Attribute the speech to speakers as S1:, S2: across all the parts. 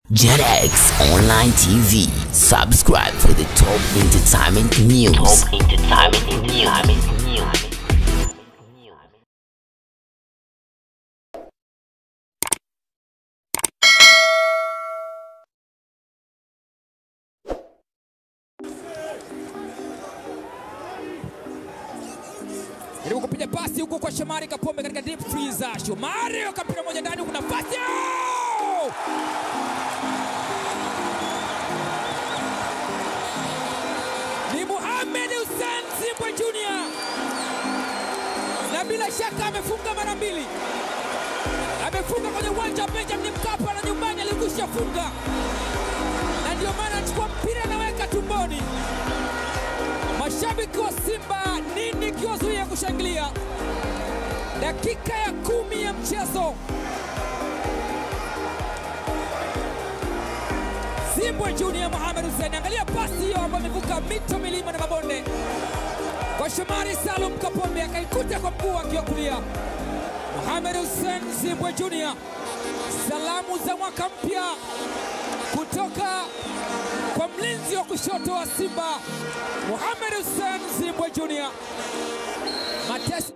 S1: JetX Online TV. Subscribe for the top entertainment news. Top entertainment news.
S2: Jaribu kupiga pasi huku kwa Shomari Kapombe katika deep freezer. Shomari akapiga moja ndani huku nafasi. Oh! Ni Mohamed Hussein Zimbwe Junior. Na bila shaka amefunga mara mbili. Amefunga kwenye uwanja wa Benjamin Mkapa na nyumbani alikwisha funga. Na ndio maana anachukua mpira anaweka tumboni. Mashabiki wa Simba nini kiwazuia kushangilia? Dakika ya kumi ya mchezo, Zimbwe Junior Mohamed Hussein, angalia pasi hiyo ambayo imevuka mito, milima na mabonde kwa Shomari Salum Kapombe, akaikuta kwa mguu wake wa kulia. Mohamed Hussein Zimbwe Junior, salamu za mwaka mpya kutoka kwa mlinzi wa kushoto wa Simba Mohamed Hussein Zimbwe Junior. Mateso,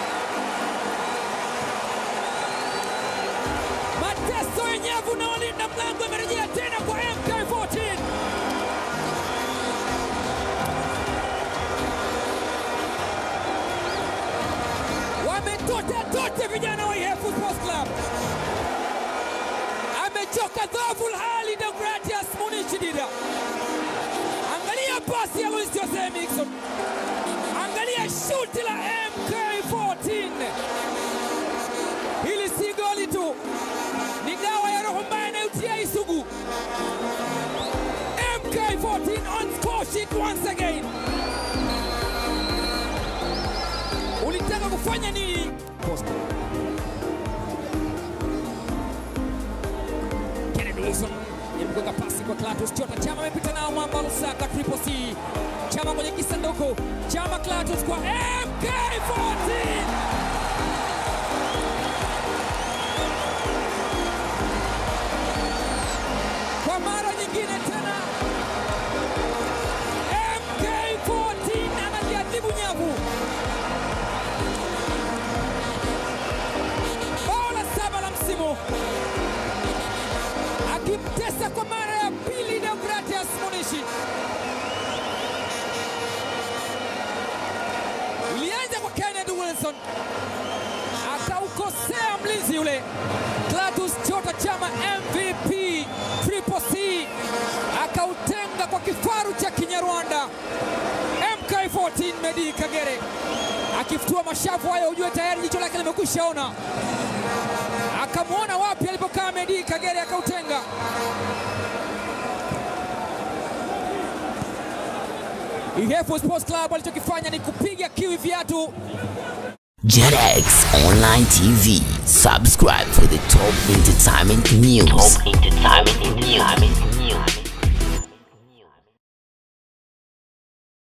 S2: mateso yenyevu na walinda mlango imerejea tena kwa MK14. Wametota tote vijana wa Ihefu Sports Club. Amechoka dhaful hali Deogratias Munichi Dida. Angalia pasi ya Luis Jose Mixon. Angalia shuti la MK14. Hili si goli tu, ni dawa ya roho mbaya inayotia isugu. MK14 on score sheet once again. Ulitaka kufanya nini? Posta. Kennedy Wilson imgonga pasi kwa Clatous Chota. Chama amepita nao mwamba Lusaka Triple C. Chama kwenye kisanduku. Chama Clatous kwa MK14. Kwa mara nyingine tena MK14 analiadhibu nyavu. Bao la saba la msimu akimtesa kwa mara ya pili Deogratias Munishi. Ilianza kwa Kennedy Wilson, akaukosea mlinzi yule Clatous Chota Chama, MVP Triple C, akautenga kwa kifaru cha Kinyarwanda. MK14 Medi Kagere akifutua mashavu hayo, ujue tayari jicho lake limekwisha ona akamwona wapi alipokaa Medi Kagere akautenga. Ihefu Sports Club alichokifanya ni kupiga kiwi viatu.
S1: JetX Online TV. Subscribe for the top entertainment news. Top entertainment news.